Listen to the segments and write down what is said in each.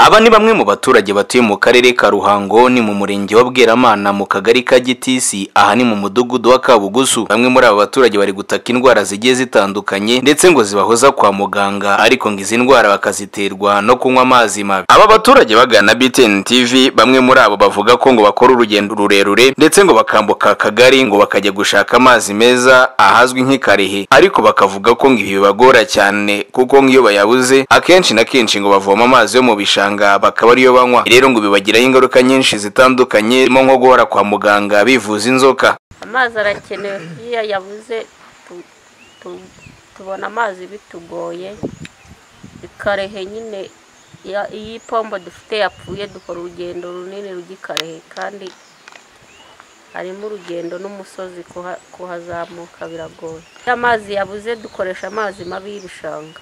Aba ni bamwe mu baturage batuye mu karere ka Ruhango ni mu murenge wa Bweramana mu kagari ka Gitisi aha ni mu mudugudu wa Kabugusu bamwe muri aba baturage bari gutaka indwara zigiye zitandukanye ndetse ngo zibahoza kwa muganga ariko ngo izi ndwara bakaziterwa no kunywa amazi mabi aba baturage bagana BTN TV bamwe muri abo bavuga ko ngo bakora urugendo rurerure ndetse ngo bakambuka akagari ngo bakajya gushaka amazi meza ahazwi nk'ikarehe ariko bakavuga ko ngo ibi bibagora cyane kuko nk'iyo bayabuze akenshi na kenshi ngo bavoma amazi yo mu bishanga muganga bakaba ariyo banywa rero ngo bibagiraho ingaruka nyinshi zitandukanye zirimo nko guhora kwa muganga bivuza inzoka amazi arakenewe iyo yabuze tu- tu- tubona amazi bitugoye ikarehe nyine ya- iyo ipombo dufite yapfuye dukora urugendo runini rujya ikarehe kandi harimo urugendo n'umusozi kuha- kuhazamuka biragoye iyo amazi yabuze dukoresha amazi mabi y'ibishanga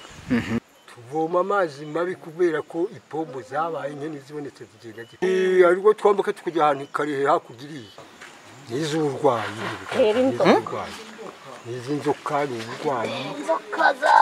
tuvoma amazi mabi kubera ko ipombo zabaye nke n'izibonetse zigenda zikora ariko twambuka tukajya ahantu karehe hakurya iriya ni iz'uburwayi Rero inzoka. ni iz'inzoka ni uburwayi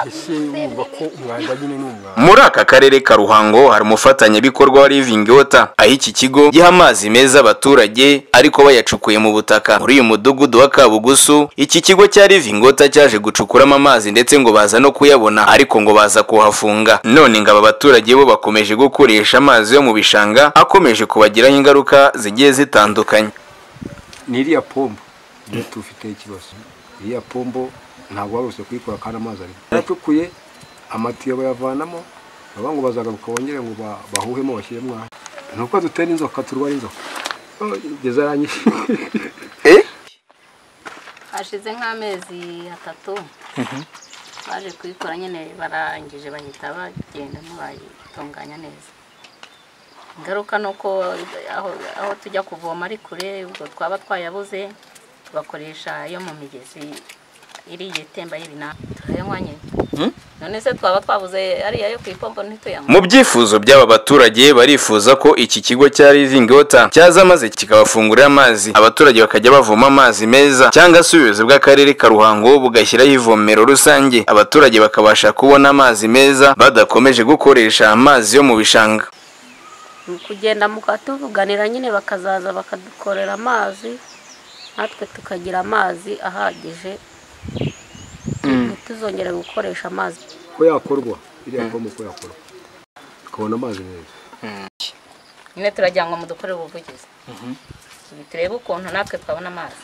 ese wumva ko umwanda nyine ni umwanda muri aka karere ka ruhango hari umufatanyabikorwa wa living water aho iki kigo giha amazi meza abaturage ariko bayacukuye mu butaka muri uyu mudugudu wa kabugusu iki kigo cya living water cyaje gucukuramo amazi ndetse ngo baza no kuyabona ariko ngo baza kuhafunga none ngo aba baturage bo bakomeje gukoresha amazi yo mu bishanga akomeje kubagiraho ingaruka zigiye zitandukanye ni iriya pombo niyo tufite ikibazo iriya pombo ntabwo warose kuyikora kandi amazi arimo yaracukuye amatiyo bayavanamo baba ngo bazagaruka bongere ngo ba- bahuhemo bashyiremo aha ni uko dutera inzoka turwara inzoka Oh, igeze aranyishe hashize nk'amezi atatu baje kuyikora nyine barangije bahita bagenda ntibayitunganya neza ingaruka ni uko aho aho tujya kuvoma ari kure ubwo twaba twayabuze tugakoresha iyo mu migezi iriya itemba y'ibinani tukayanywa nyine none se twaba twabuze ariya yo ku ipombo ntituyanywe mu byifuzo by'aba baturage barifuza ko iki kigo cya living water cyaza maze kikabafungurira amazi abaturage bakajya bavoma amazi meza cyangwa se ubuyobozi bw'akarere ka ruhango bugashyiraho ivomero rusange abaturage bakabasha kubona amazi meza badakomeje gukoresha amazi yo mu bishanga kugenda mukatuvuganira nyine bakazaza bakadukorera amazi natwe tukagira amazi ahagije ntituzongere gukoresha amazi ko yakorwa iriya pombo ko yakorwa tukabona amazi meza nyine turagira ngo mudukorere ubuvugizi turebe ukuntu natwe twabona amazi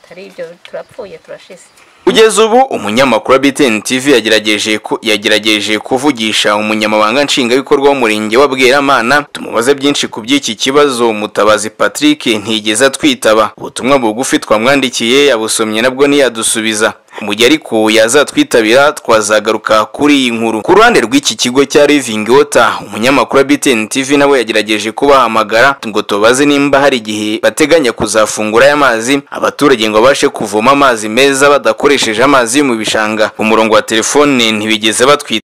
atari ibyo turapfuye turashize kugeza ubu umunyamakuru wa BTN TV yagerageje ku- yagerageje kuvugisha umunyamabanga nshingwabikorwa w'umurenge wa Bweramana tumubaze byinshi ku by'iki kibazo mutabazi Patrick ntigeze atwitaba ubutumwa bugufi twamwandikiye yabusomye nabwo ntiyadusubiza mu gihe ariko yazatwitabira twazagaruka kuri iyi nkuru ku ruhande rw'iki kigo cya Living Water umunyamakuru wa BTN TV nawe yagerageje kubahamagara ngo tubaze nimba hari igihe bateganya kuzafungura aya mazi abaturage ngo babashe kuvoma amazi meza badakoresheje amazi yo mu bishanga umurongo wa telefone ntibigeze batwita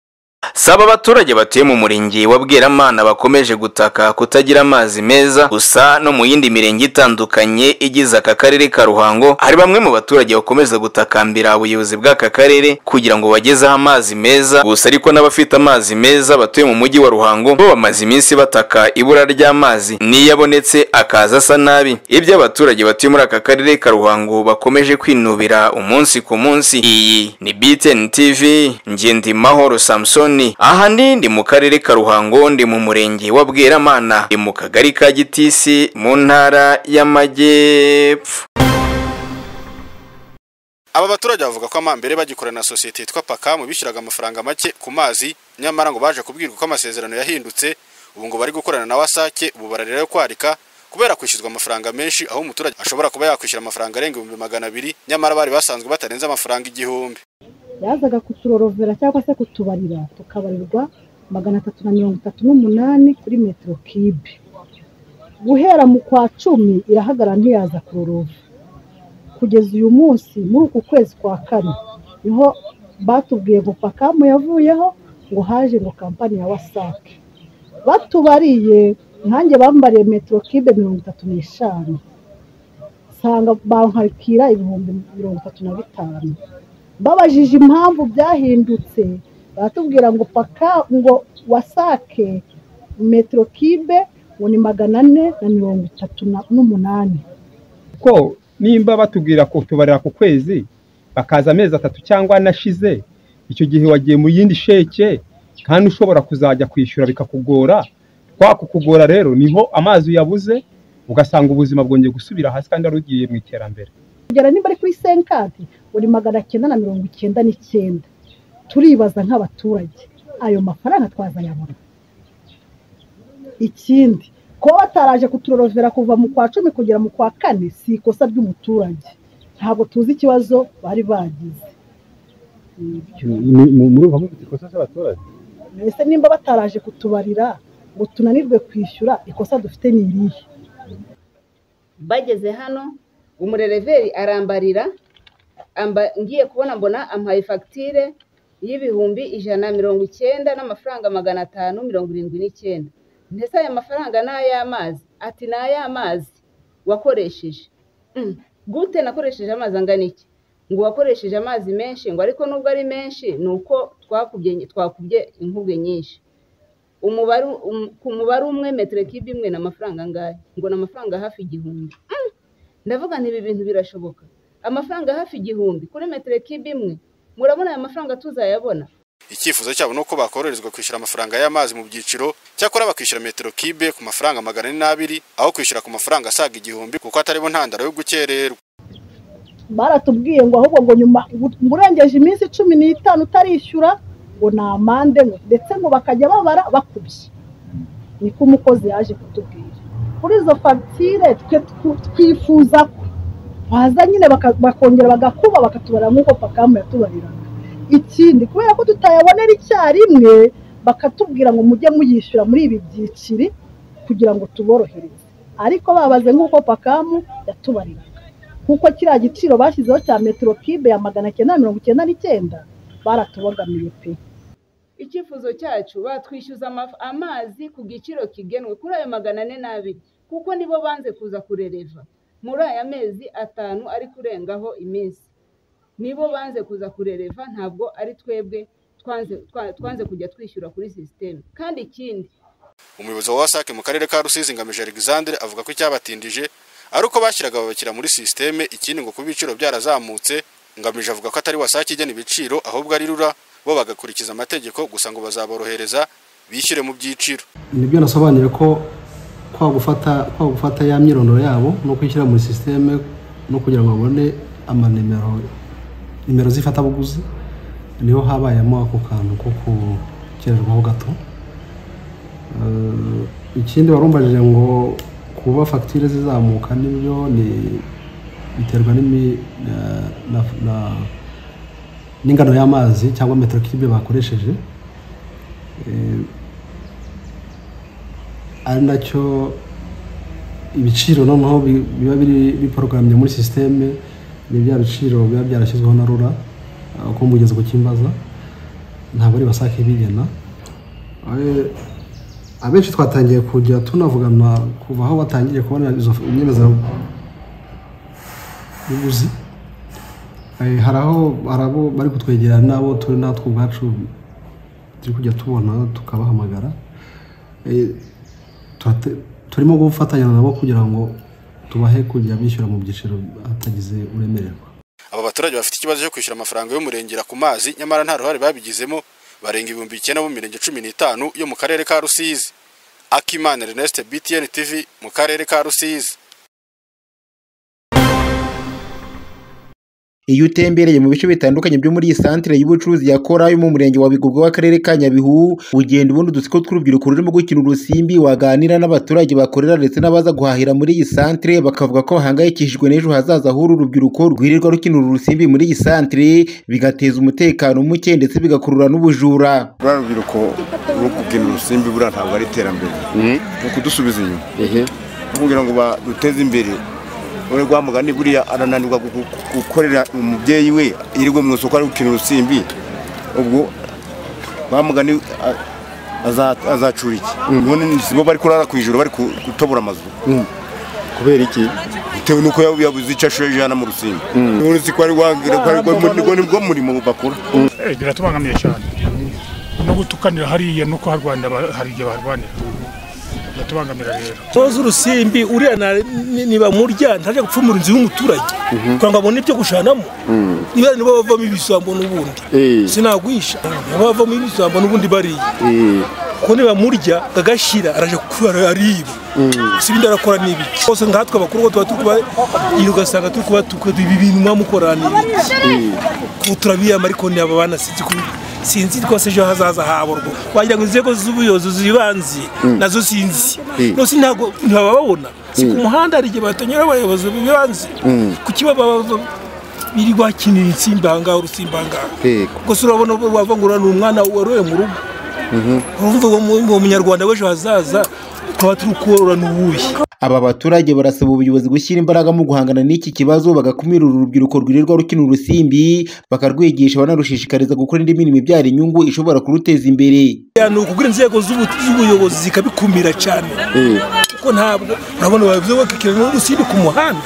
saba abaturage batuye mu murenge wa Bweramana bakomeje gutaka kutagira amazi meza gusa no mu yindi mirenge itandukanye igize aka karere ka Ruhango hari bamwe mu baturage bakomeza gutakambira ubuyobozi bw'aka karere kugira ngo bagezeho amazi meza gusa ariko n'abafite amazi meza batuye mu mujyi wa Ruhango bo bamaze iminsi bataka ibura ry'amazi niyo abonetse akaza asa nabi ibyo abaturage batuye muri aka karere ka Ruhango bakomeje kwinubira umunsi ku munsi iyi ni BTN TV njye ndi Mahoro Samsoni aha ni ndi mu karere ka Ruhango ndi mu murenge wa Bweramana ndi mu kagari ka Gitisi mu ntara y'Amajyepfo Aba baturage bavuga ko amambere bagikorana na sosiyete yitwa Pakamu bishyuraga amafaranga make ku mazi nyamara ngo baje kubwirwa ko amasezerano yahindutse ubu ngo bari gukorana na Wasake ubu bararira yo kwarika kubera kwishyurwa amafaranga menshi aho umuturage ashobora kuba yakwishyura amafaranga arenga ibihumbi magana abiri nyamara bari basanzwe batarenze amafaranga igihumbi yazaga kuturorovera cyangwa se kutubarira tukabarirwa magana atatu na mirongo itatu n'umunani kuri metero kibe guhera mu kwa cumi irahagarara ntiyaza kurorova kugeza uyu munsi muri uku kwezi kwa kane niho batubwiye ngo pakamu yavuyeho ngo haje ngo kampani ya wasake batubariye nkanjye bambariye metero kibe mirongo itatu n'eshanu nsanga bankarikira ibihumbi mirongo itatu na bitanu babajije impamvu byahindutse baratubwira ngo paka ngo wasake metero kibe ubu ni magana ane na mirongo itatu na- n'umunani ko nimba batubwira kutubarira ku kwezi bakaza amezi atatu cyangwa anashize icyo gihe wagiye mu yindi sheke kandi ushobora kuzajya kwishyura bikakugora kwa kukugora rero niho amazi uyabuze ugasanga ubuzima bwongeye gusubira hasi kandi wari ugiye mu iterambere kugera nimba ari kuri senkadi buri magana cyenda na mirongo icyenda n'icyenda turibaza nk'abaturage ayo mafaranga twazayabona ikindi kuba bataraje kuturorovera kuva mu kwa cumi kugera mu kwa kane si ikosa ry'umuturage ntabwo tuzi ikibazo bari bagize murumva mufite ikosa ry'abaturage mbese nimba bataraje kutubarira ngo tunanirwe kwishyura ikosa dufite ni irihe bageze hano umurereveri arambarira amba- ngiye kubona mbona ampaye fagitire y'ibihumbi ijana na mirongo icyenda n'amafaranga magana atanu mirongo irindwi n'icyenda ndetse aya mafaranga ni ay'amazi ati ni ay'amazi wakoresheje Mm, gute nakoresheje amazi angana iki ngo wakoresheje amazi menshi ngo ariko nubwo ari menshi ni uko twakubye twakubye inkubwe nyinshi umubare um- ku mubare umwe metero kibe imwe ni amafaranga angahe ngo ni amafaranga hafi igihumbi Mm! ndavuga nti ibi bintu birashoboka amafaranga hafi igihumbi kuri metero kibe imwe murabona aya mafaranga tuzayabona icyifuzo cyabo ni uko bakoroherezwa kwishyura amafaranga y'amazi mu byiciro cyakora bakishyura metero kibe ku mafaranga magana ane n'abiri aho kwishyura ku mafaranga asaga igihumbi kuko atari bo ntandaro yo gukererwa baratubwiye ngo ahubwo ngo nyuma ngo urengeje iminsi cumi n'itanu utarishyura ngo ni amande ngo ndetse ngo bakajya babara bakubye niko umukozi yaje kutubwira kuri izo fagitire twe tw- twifuza ko baza nyine baka- bakongera bagakuba bakatubara nk'uko pakamu yatubariraga ikindi kubera ko tutayabonera icyarimwe bakatubwira ngo mujye muyishyura muri ibi byiciri kugira ngo tuborohereze ariko babaze nk'uko pakamu yatubariraga kuko kiriya giciro bashyizeho cya metero kibe ya magana cyenda na mirongo icyenda n'icyenda baratubogamiye pe icyifuzo cyacu batwishyuza amaf- amazi ku giciro kigenwe kuri ayo magana ane n'abiri kuko nibo banze kuza kurereva muri aya mezi atanu ari kurengaho iminsi nibo banze kuza kurereva ntabwo ari twebwe twanze twa- twanze kujya twishyura kuri sisiteme kandi ikindi umuyobozi wa wasake mu karere ka rusizi ngamije alexandre avuga ko icyabatindije ari uko bashyiraga ababakira muri sisiteme ikindi ngo kuba ibiciro byarazamutse ngamije avuga ko atari wasake igena ibiciro ahubwo ari rura bo bagakurikiza amategeko gusa ngo bazaborohereza bishyure mu byiciro nibyo nasobanuye ko kwa gufata kwa gufata ya myirondoro yabo no kwishyira muri sisiteme no kugira ngo babone amanimero nimero z'ifatabuguzi niho habayemo ako kantu ko gukererwaho gato Eh, ikindi warumbajije ngo kuba fagitire zizamuka nibyo ni biterwa n'imi- na- na- na- n'ingano y'amazi cyangwa metero kibe bakoresheje ari nacyo ibiciro noneho bi- biba biri biporogaramye muri sisiteme ni bya biciro biba byarashyizweho na rura ah, uko mugeze ku kimbaza ntabwo ari basake bigena Eh, abenshi twatangiye kujya tunavugana kuva aho batangiye kubona izo nyemezabuguzi Eh, hari aho hari abo bari kutwegera n'abo turi natwe ubwacu turi kujya tubona tukabahamagara Eh, turate- turimo gufatanya nabo kugira ngo tubahe kujya bishyura mu byiciro hatagize uremererwa aba baturage bafite ikibazo cyo kwishyura amafaranga y'umurengera ku mazi nyamara nta ruhare babigizemo barenga ibihumbi icyenda bo mu mirenge cumi n'itanu yo mu karere ka rusizi akimana reneste btn tv mu karere ka rusizi Iyo utembereye mu bice bitandukanye byo muri iyi santire y'ubucuruzi ya Korayo mu murenge wa Bigogwe w'akarere ka Nyabihu, ugenda ubona udutsiko tw'urubyiruko rurimo gukina urusimbi, waganira n'abaturage bakorera ndetse n'abaza guhahira muri iyi santire, bakavuga ko bahangayikishijwe n'ejo hazaza h'uru rubyiruko rwirirwa rukina uru rusimbi muri iyi santire, bigateza umutekano muke ndetse bigakurura n'ubujura. ruriya rubyiruko rwo kubyina urusimbi buriya ntabwo ari iterambere ni ukudusubiza inyuma Ni kugira ngo baduteze imbere uri rwa mugani buriya arananirwa gu- gu- gukorera umubyeyi we yirirwe mu isoko ari gukina urusimbi ubwo wa mugani a- aza- azacura iki none ni- si bo bari kurara ku ijoro bari ku- gutobora amazu kubera iki bitewe n'uko yaba yabuze icyo ashoje hano mu rusimbi uretse ko ari wagira ko ari rwo murimo bakora Eh, biratubangamiye cyane no gutukanira hariya nuko harwanira hari igihe barwanira batubangamira rero soza urusimbi uriya na- ni- niba murya ntajya gupfumura inzu y'umuturage kugira ngo abone ibyo gushanamo niba nibo bavamo ibisambo n'ubundi sinagwisha nibo bavamo ibisambo n'ubundi bariya kuko niba murya agashira araje kuba ariba si ibindi arakora ni ibiki hose nkatwe abakuru bo tuba turi kuba iyo ugasanga turi kuba tukadu ibi bintu mwamukora ni ibiki kuko turabiyama ariko ni aba bana sinzi ko sinzi rwose ejo hazaza habo rwo wagira ngo inzego z'ubuyobozi zibanze Mm. nazo sinzi Mm. rwose ntabwo ntibababona si ku Mm. muhanda hari igihe batonyera abayobozi bibanze ku kibaba biri bakinira insimbi ahangaha urusimbi ahangaha Yego. gusa urabona wava ngo uriya ni umwana waroye mu rugo urumva uwo mu- uwo munyarwanda w'ejo hazaza tukaba turi kuworora n'uwuhe Aba baturage barasaba ubuyobozi gushyira imbaraga mu guhangana n'iki kibazo bagakumira uru rubyiruko rwirirwa rukina urusimbi bakarwigisha banarushishikariza gukora indi mirimo ibyara inyungu ishobora kuruteza imbere Ya, ni ukubwira inzego z'ubu- z'ubuyobozi zikabikumira cyane kuko ntabwo urabona bavuze ngo kikira n'urusimbi ku muhanda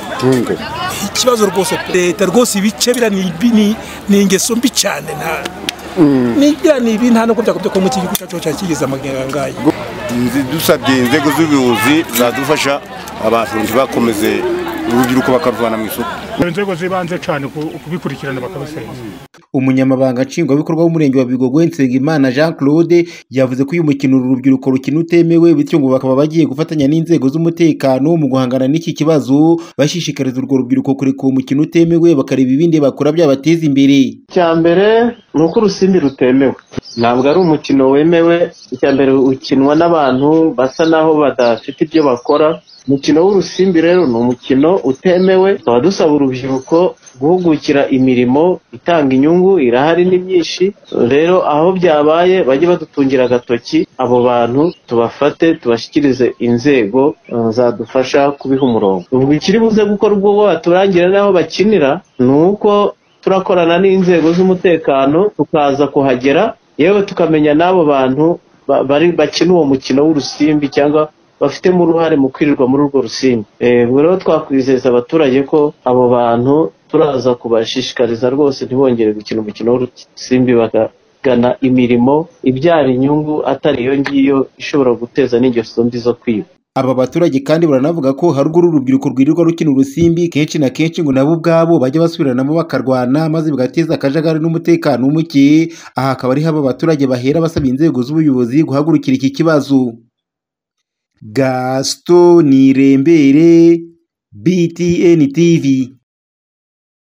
ikibazo rwose pe. leta rwose ibice biriya ni ibi- ni- ni ingeso mbi cyane nta nibya ni ibi nta nubwo byakubye ko mu iki gihugu cyacu cyakigeze amagangaya Nzi- dusabye inzego z'ubuyobozi zadufasha abantu ntibakomeze urubyiruko bakaruvana mu isoko inzego z'ibanze cyane ku- kubikurikirana bakabisenza umunyamabanga nshingwabikorwa w'umurenge wa bigogo nsengimana jean claude yavuze ko uyu mukino uru rubyiruko rukina utemewe bityo ngo bakaba bagiye gufatanya n'inzego z'umutekano mu guhangana n'iki kibazo bashishikariza urwo rubyiruko kureka uwo mukino utemewe bakareba ibindi bakora byabateza imbere icya mbere ni uko urusimbi rutemewe ntabwo ari umukino wemewe icya mbere ukinwa n'abantu basa naho badafite ibyo bakora umukino w'urusimbi rero ni umukino utemewe tukaba dusaba urubyiruko guhugukira imirimo itanga inyungu irahari ni myinshi rero aho byabaye bajye badutungira agatoki abo bantu tubafate tubashyikirize inzego eh, zadufasha kubiha umurongo ubwo ikiri buze gukorwa ubwo baturangira n'aho bakinira ni uko turakorana n'inzego z'umutekano tukaza kuhagera yewe tukamenya n'abo bantu ba- bari bakina uwo mukino w'urusimbi cyangwa bafitemo uruhare mu kwirirwa muri urwo rusimbi Eh, ubwo rero twakwizeza abaturage ko abo bantu turaza kubashishikariza rwose ntibongere gukina umukino w'urusimbi bakagana imirimo ibyara inyungu atari iyo ngiyo ishobora guteza n'ingeso mbi zo kwiba Aba baturage kandi baranavuga ko hari ubwo uru rubyiruko rwirirwa rukina urusimbi kenshi na kenshi ngo nabo ubwabo bajya basubiranamo bakarwana maze bigateza akajagari n'umutekano muke aha akaba ari ho aba baturage bahera basaba inzego z'ubuyobozi guhagurukira iki kibazo Gaston Nirembere BTN TV